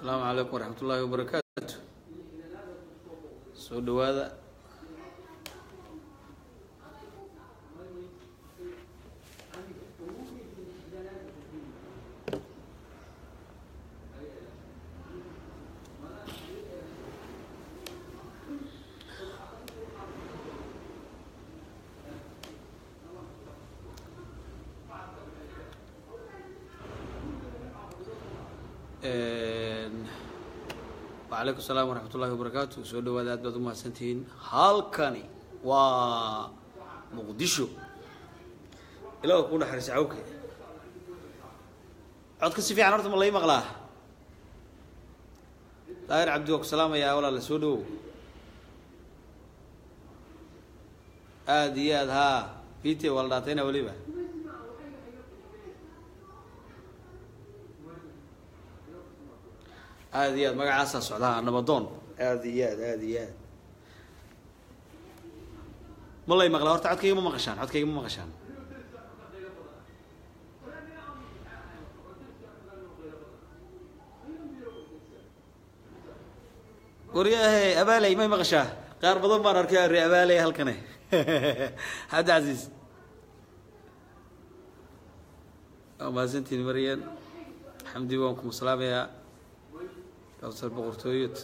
asalaamu calaykum waraxmat ullaahi wabarakaatu soo dhawaada wacalaykum salaam waraxmat ullahi wabarakaatu soo dhawaada aad baad umahadsantihiin halkani waa muqdisho ilaah ku naxariisa cawke codka si fiican horta ma lai maqlaa daahir cabdi waa ku salaamayaa walaala soo dhawow aada iyo aad haa vite waa la dhaatayna weliba aada iyo aad magacaasaa socdaa nabadoon aada iyo aad aada iyo aad ma lay maqlaa horta codkayga ma maqashaan codkayga ma maqashaan waryahe abaaley may maqashaa qaar badan baan arkay re abaaley halkane xabdi casiis waa mahadsantiin maryan xamdi waan kuma salaamayaa kawsar boqortooyad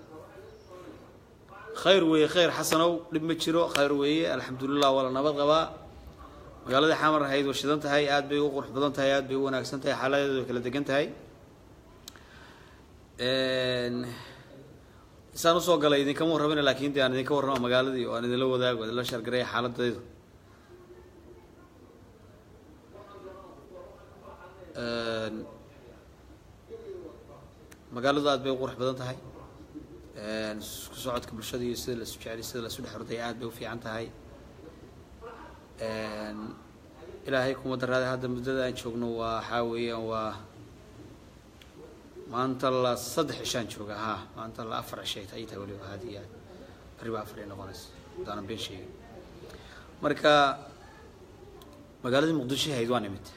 khayr weeye khayr xasanow dhib ma jiro khayr weeye alxamdulilah waa la nabad qabaa magaaladii xamar ahayd waa shidan tahay aad bay u qurux badan tahay aad bay u wanaagsan tahay xaaladeedu way kala degan tahay isaan usoo galay idinkama warramina lakin de aan idinka warrama magaaladii oo aan idinla wadaago idinla shargareya xaaladeedu magaaladu aad bay u qurux badan tahay isku socodka bulshada iyo sida lasu jeceliy sida lasu dhex ordaya aad bay u fiican tahay ilaahay kuma daraaday hadda muddada aan joogno waa waxaa weeyaan waa maanta la saddex cishaan jooga ha maanta la afar cishay ay tahay weliba haad iyo aad bari ba afar ay noqonaysa hadaanan been sheegin marka magaaladii muqdisho ahayd waa nimid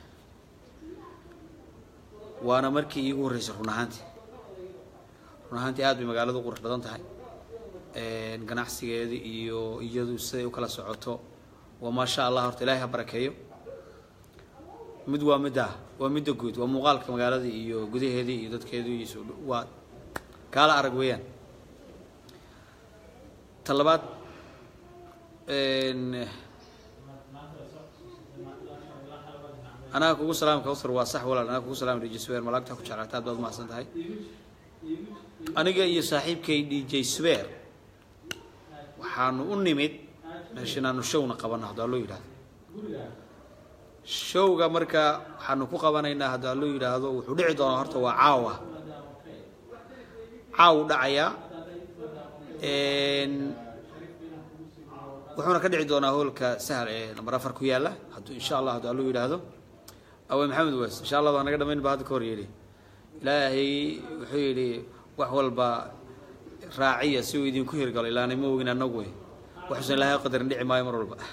waana markii iigu horreysay run ahaantii run ahaantii aad bay magaaladu qurux badan tahay ganacsigeeda iyo iyadu siday u kala socoto waa maasha allah horta ilaahay ha barakeeyo mid waa midda waa midda guud waa muuqaalka magaalada iyo gudaheedii iyo dadkeedii iyo soo waa kaala arag weeyaan ta labaad anaga kugu salaam kawsar waa sax walaal anaga kugu salaam dj swer malaagta ku jeclaata aad baad umahadsan tahay aniga iyo saaxiibkay dj swer waxaanu u nimid meesha inaanu showna qabano haddaa loo yidhahdo showga marka waxaanu ku qabanaynaa haddaa loo yidhaahdo wuxuu dhici doonaa horta waa caawa caawu dhacayaa wuxuuna ka dhici doonaa hoolka sahal ee namber afar ku yaalla hadduu insha allah haddaa loo yidhaahdo awe maxamed wes insha allah waa naga dhamayn ba hadda ka hor yidhi ilaahay wuxuu yidhi wax walba raaciya si uu idinku hirgalo ilaanay ma ogin anagu wey waxuusan ilaahay qadarin dhici maayo mar walba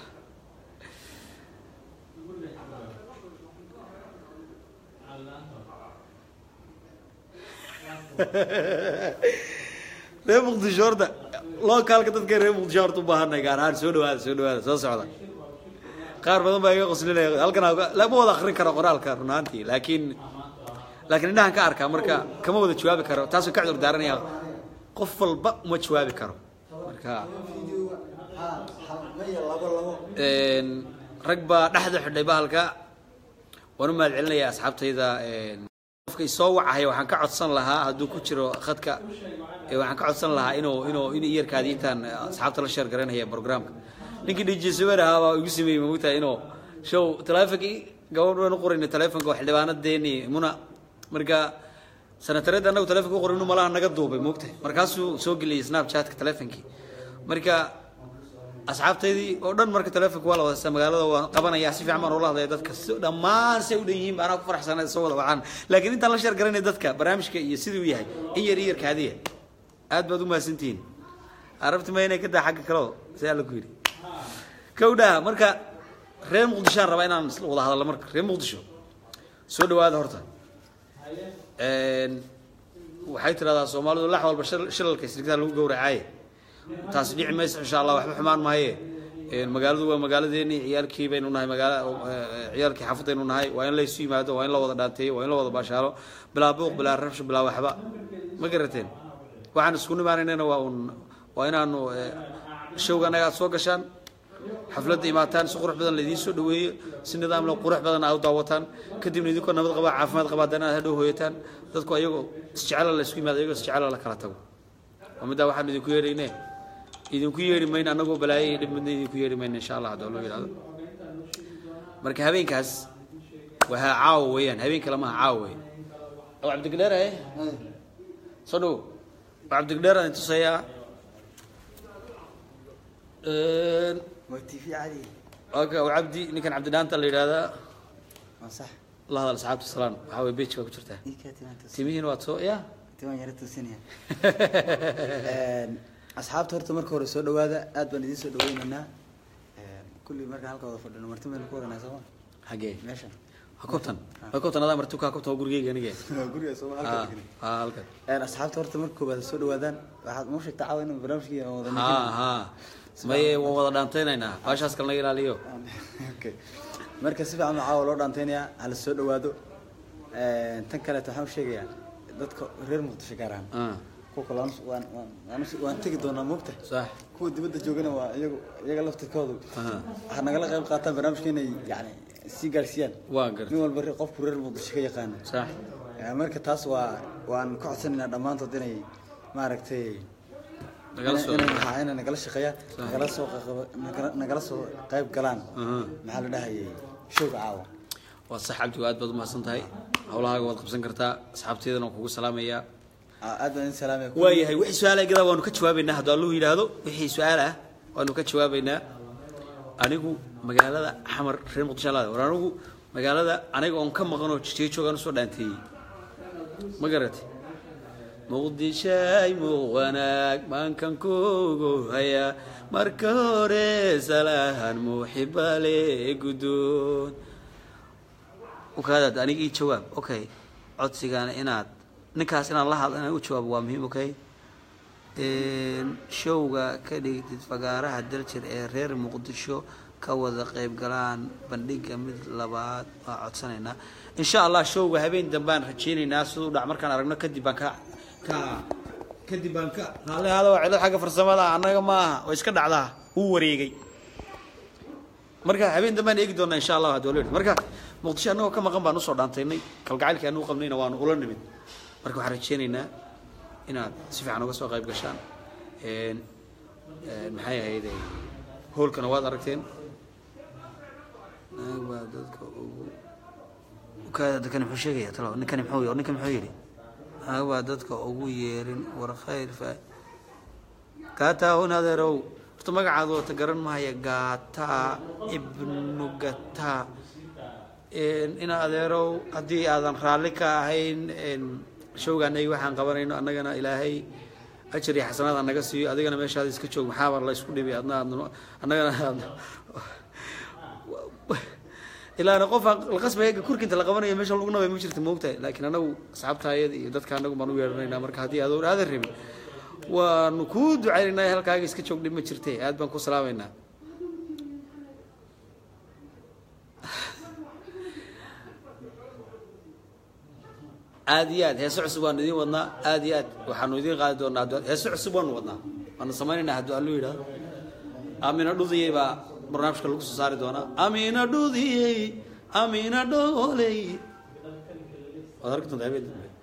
reer muqdisho horta lookaalka dadka reer muqdisho horta u baahanay gaar ahaan soo dhawaada soo dhawaada soo socda qaar badan baa iga qoslinaya halkan lama wada akrin karo qoraalka run ahaantii laakiin laakiin indhahan ka arkaa marka kama wada jawaabi karo taasoo ka cudur daaranaya qof walba uma jawaabi karo marka rag baa dhexda xidhay bahalka waan u mahad celinaya asxaabtayda qofka isoo wacahaya waxaan ka codsan lahaa hadduu ku jiro khadka waxaan ka codsan lahaa inuu inuu in iyarkaadi intaan asxaabta la sheer garanaya programka ninkii dj sawer ahaa baa igu sameeyey mogtahay inuu show telefonkii gabadh waan u qorayna telefonka waa xildhibaanadeeni muna marka sanatareed anagu telefonka u qoray inu malaha naga duubay mogtahay markaasuu soo geliyay snapchatka telefonkii marka asxaabtaydii oo dhan marka telefonka waa la wadasa magaalada waan qabanaya si fiican baan ula hadlaya dadka dhammaan say u dhan yihiin ba anaa ku faraxsana soo wada wacaan laakiin intaan la sheer garanay dadka barnaamijka iyo siduu yahay in yar iyar kaadiya aad baad u mahadsantihiin arabti ma inay ka daa xagga kaleo sidaa la ku yidhi kawdhaa marka reer muqdishoaan rabaa inaan wada hadallo marka reer muqdisho soo dhawaada horta waxay tiraahdaa soomaalidu lax walba shil- shilalka isrigtaa lagu gowracaaye taasi dhici maysa insha allah waxba xumaan maaye Een, magaaladu waa magaaladeeni ciyaalkii baynu nahay magaala eh, ciyaalkii xaafadaynu nahay waa in laysu yimaado waa in la wada dhaanteeyo waa in la wada baashaalo bilaa buuq bilaa rabsho bilaa waxba ma garateen waxaan isku nimaanaynana waa un waa inaanu eh, showga annaga aad soo gashaan xafladda imaataan si qurux badan laidiin soo dhaweeyo si nidaam leh qurux badan aad u daawataan kadibna idinkoo nabad qabaa caafimaad qabaa haddana aad hadhow hooyataan dadku ayagoo isjecela la isku yimaado ayagoo isjecela la kala tago waa middaa waxaan idinku yeedhayne idinku yeedhi mayno annagoo balaayo iyo dhib midna idinku yeedhi mayno insha allah haddoo loo yidhahdo marka habeenkaas waa caawa weeyaan habeen kale maaha caawa wey oo cabdigdheer ahe soo dhowo waa cabdigdheer aan tusayaa waa tv caadi okay waa cabdi ninkan cabdidhaanta la yidhahdaa waa sax la hadal asxaabta salaan waxaa way bejka ku jirtaa ii kaa timaan tusin timihiina waad soo ya timaan yara tusinaya asxaabta horta marka hore soo dhawaada aad baan idiin soo dhaweynaynaa kulli markaan halka wada fadhino marti baynu ku wadanaa sooma xagee meeshan waa kobtan waa kobtan adaa marti kaa kobtan waa gurigeyga anige guriga sooma ha halka degani ha halkan asxaabta horta marka koobaad soo dhawaadaan waxaad noo sheegtaa caawa inaan barnaamijkii aan wada ha ha maye waan wada dhaantaynaynaa baashaas kale naga ilaaliyo okay marka si fiican baa caawa loo dhaanteynayaa hala soo dhawaado tan kaleeto waxaan u sheegayaa dadka reer muqdisho gaar ahaan Ah, kuwa kale waan waan waan- waan us- waan tegi doonaa moogta sax kuwa dibadda joogana waa iyagu iyaga laftirkoodu Aha. waxaa nagala qayb qaataan barnaamijka inay yani sii gaarsiiyaan waa nin gartay walba re- qofku reer muqdisho ka yaqaana sax Eh, marka taas waa waan ka codsanaynaa dhammaantood inay maaragtay nagala soo inay maxaa inay nagala shaqeeyaan nagala soo qaqab- nagala- nagala soo qayb galaan Aha. maxaa la dhahayay showga caawa waa sax cabdi aad baad umahadsan tahay hawlahaaga waad qabsan kartaa asxaabteedana waan kugu salaamayaa Ah, aad baan idin salaamaya waayahay wixii su-aala gadaa waanu ka jawaabaynaa hadduu alluhu yidhaahdo wixii su-aal ah waanu ka jawaabaynaa anigu magaalada xamar reer muqdisho laada war anigu magaalada aniga oon ka maqan oo jijeejoogaan usoo dhaanteeyey ma garatay muqdishay muuq wanaag maankan kugu haya marka hore salahan muuxibale guddoon ukaadaad aniga ii jawaab okay codsigaana inaad ninkaas inaad la hadlo inaan u jawaabo waa muhiim okay showga ka dhigtid fagaaraha daljir ee reer muqdisho ka wada qayb galaan bandhiga mid labaad waa codsanaynaa insha allah showga habeen dambaan rajeynaynaa siduu dhac markaan aragno kadib baan ka ka kadib baan ka raalli hada waa cilad xagga farsamada annaga maaha oo iska dhacdaa wuu wareegay marka habeen dambaan eegi doonaa insha allah hadii wala marka muqdisho annagoo ka maqan baan usoo dhaantaynay kalgacaylkii anuu qabnayna waanu ula nimid marka waxaan rajeynaynaa inaad si fiican uga soo qayb gashaan Een, een, maxay ahayd hoolkana waad aragteen naag baa dadka ugu ukaada dadkani muxuu sheegaya talo ninkani muxuu ninkan muxuu yidhi naag baa dadka ugu yeerin war khayr fa gaataa hun adeerow horta magacaada wata garan mahaya gaataa ibnu gataa Een, ina adeerow haddii aadan raalli ka ahayn een, showgaan ay waxaan qabanayno annagana ilaahay ajar iyo xasanaad ha naga siiyo adigana meeshaada iska joog maxaaba la isku dhibay adna aadna annagana aadna- ilaana qofa la qasbaya kurkinta la qabanayo meesha lagu nabay ma jirta moogtahay laakiin anagu asxaabtaayada iyo dadka anagu baan u yeedhanaynaa marka haddii adoon aadan rabin waanu kuu ducaynaynaa halkaaga iska joog dhib ma jirte aad baan ku salaamaynaa aad iyo aad heese cusub waanu idiin wadnaa aad iyo aad waxaanu idiin qaadi doonaa hadduu- heese cusub waanu wadnaa waanu samaynaynaa hadduu allu yidhahdo amina dhudiyey baa barnaamijka lagu soo saari doonaa amina dhudiyey amina dhooley waad arki doontaa habeen dambe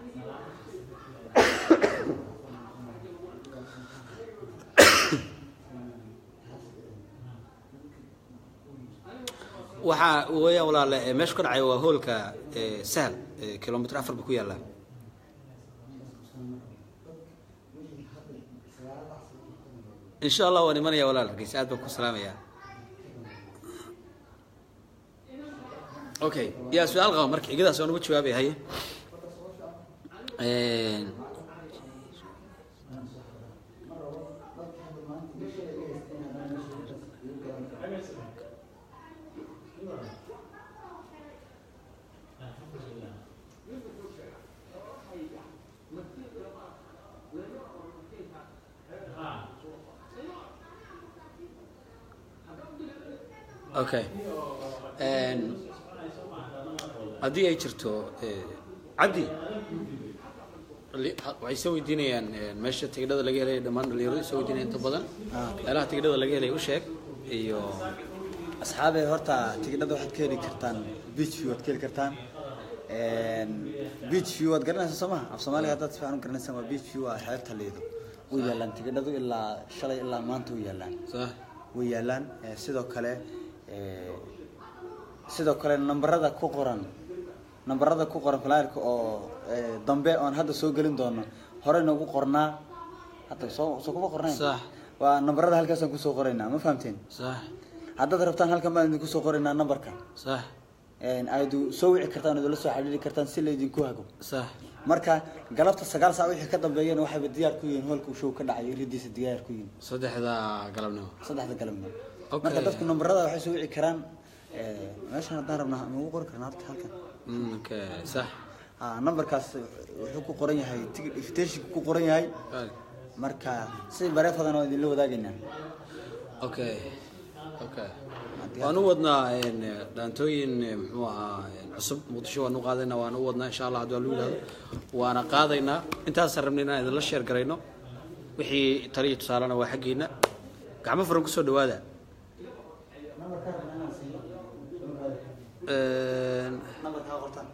waxaa weeyaan walaale ee meesha ka dhacay waa hoolka ee, sahal ee, kilomitr afar buu ku yaallaa insha allah waan imanaya walaal hargeysa aad baan ku salaamayaa okay yaa su-aal qaba marka igadaas waan uga jawaabaya haye Een, okay Een, haddii ay jirto eh, cabdi li- ha- waxay soo weydiinayaan een, meesha tigidhada laga helay dhammaan dhalinyaradu soo weydiinaya inta badan Ah. meelaha tigidhada laga helay u sheeg iyo asxaabe horta tigidhada waxaad ka heli kartaan beach view waad ka heli kartaan beach view waad garanaysaa soo maha af soomaaliga haddaad si fiican u garanaysaan waa beach view waa xeebta liido way yaalaan tigidhadu ilaa shalay ilaa maanta way yaalaan sax way yaalaan Eh, sidoo kale eh, sidoo kale nambarada ku qoran nambarada ku qoran flyerka oo eh, dambe oon hadda soo gelin doono hore noogu qornaa hadda soo soo kuma qornayn Sax. waa nambarada halkaasaan kusoo qoraynaa ma fahamteen sax haddaad rabtaan halkan baan idinku soo qoraynaa nambarka sax aydu soo wici kartaan idula soo xidhiiri kartaan si laydinku hago sax marka galabta sagaal saac wixii ka dambeeyana waxayba diyaar ku yihiin hoolka uu show ka dhacay iridiisa diyaar ku yihiin saddexda galabnimo saddexda galabnimo Okay. marka dadku nambarada waxay soo wici karaan eh, meeshan haddaan rabnaa ma ugu qori karnaa halka halkan Mm, okay sax Ah, nambarkaas wuxuu ku qoran yahay ticket invitation ku qoran yahay Right. marka si bareefadan oo idinla wadaagaynaa okay okay waan u wadnaa een, dhaantooyin eh, muxuu ahaa een, cusub muqdisho waan u qaadaynaa waan u wadnaa insha allah haddii waa lagu yidhahdo waana qaadaynaa intaasaan rabnay inaan idinla sheer garayno wixii tali iyo tusaalena waa xaggiina gacmo furan kusoo dhawaada Een, nambarkaa qortaan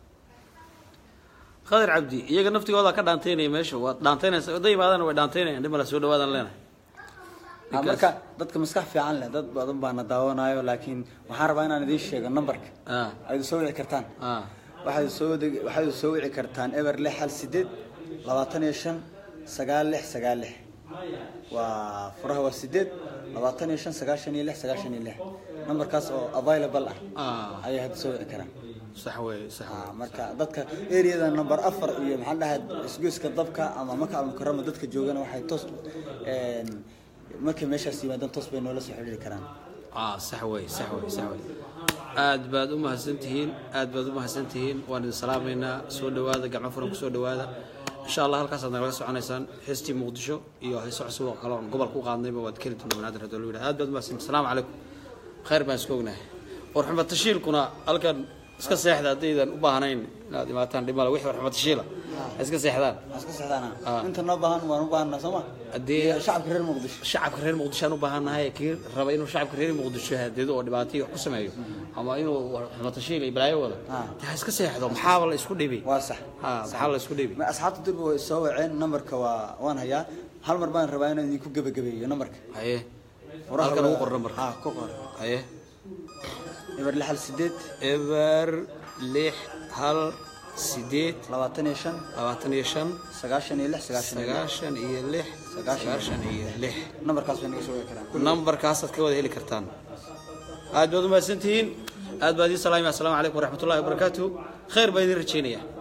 khadir cabdi iyaga naftigooda ka dhaantaynaya meesha waad dhaantaynaysa wada imaadana way dhaantaynayaan dhib male soo dhawaadaan leenahay Ah, marka dadka maskax fiican leh dad badan baana daawanayo laakiin waxaan rabaa inaan idiin sheego nambarka ah aydu soo wici kartaan ah waxaad soo deg- waxaad soo wici kartaan eber lix hal sideed labaatan iyo shan sagaal lix sagaal lix waa furaha waa sideed labaatan iyo shan sagaashan iyo lix sagaashan iyo lix nambarkaas oo available ah ah ayay hadda soo wici karaan sax wey sax wey Ah, marka dadka areada number afar iyo maxaan dhahay isgoyska dabka ama maka almukarama dadka joogana waxay toos een, markay meeshaas yimaadaan toos bay noola soo xidhiiri karaan ah sax wey sax wey sax wey aad baad u mahadsan tihiin aad baad u mahadsan tihiin waan idin salaamaynaa soo dhawaada gacmo furan kusoo dhawaada insha allah halkaasaad nagala soconaysaan heestii muqdisho iyo heeso cusub oo kale oon gobolka u qaadnayba waad keli doontaa banaadir haddii lagu yidhahdo aad baad u mahadsan asalaamu calaykum khayr baan isku ognahay warxumo tashiilkuna halkan iska seexda haddaydan u baahnayn inaad imaataan dhimale wixii warxumo tashiila ha iska seexdaan Waan iska seexdaana Ah. inta noo baahan waan u baahanaa soo ma haddii Iyo shacabka reer muqdisho shacabka reer muqdisho aan u baahannahay kii raba inuu shacabka reer muqdisho hadeedo oo dhibaato iyo wax ku sameeyo ama inuu xumatashiil iyo balaayo wado Ah. dee ha iska seexdo maxaaba la isku dhibi waa sax ha maxaa la isku dhibi Ma asxaabta durba way soo waceen nambarka waa waan hayaa hal mar baan rabaa inaan idinku gebagabeeyo nambarka haye Furaha halkan waa- ugu qor nambarka ah ku qor haye eber lix hal sideed eber lix hal sideed labaatan iyo shan labaatan iyo shan sagaashan iyo lix sagaashan iyo lix sagaashan iyo lix Sagaashan iyo sagaashan iyo lix nambarkaas bay naga soo wici karaan nambarkaasaad ka wada heli kartaan aad baad u mahadsantihiin aad baad ii salaamaya asalaamu calaykum waraxmatullahi wabarakaatuhu khayr baa idiin rajaynaya